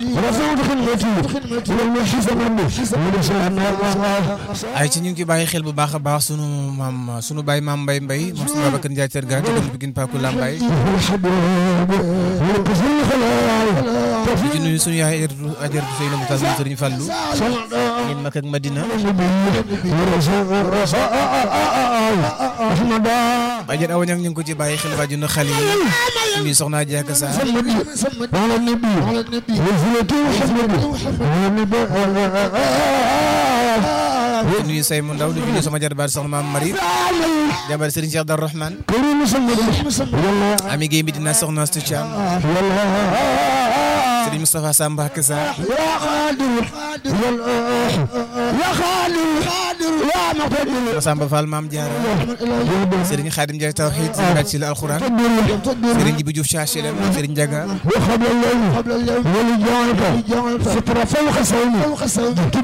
ورفعت خدمتي والمحيط مني ay ci ñu ngi ci bàyyi xel bu baax a baax sunu maam sunu baay maam Mbay Mbay moom sunu Babacar Ndiaye Ter Ga ci Pikine Paku Lambaye di ci nuyu sunu yaay ajaratu ajaratu Seyna Moutas mu Sëriñ Fallu ñin mak ak Madina ajar awa ñang ñu ngi ko ci bàyyi xel waaju na xale yi nuyu soxna Jaaka Sa على النبي على النبي وزنته وحمده على النبي di nuyu say mu ndaw di nuyu sama jarbaat soxna maam Marie jabar Sëriñ Cheikh Dar Rahman كريم محمد والله ami Guèye Medina soxna Astu Thiam والله Sëriñ Moustapha Samba Kasa يا قادر والله يا قادر يا مقتدر Samba Fall maam Diarra Sëriñ Xaadim Ndiaye Tawxiid Sëriñ ci la alxuraan تقدر Sëriñ Jibi Diouf Chachilem Sëriñ Ndiaga وقبل الليل قبل الليل ولجانك ستر فوق سومي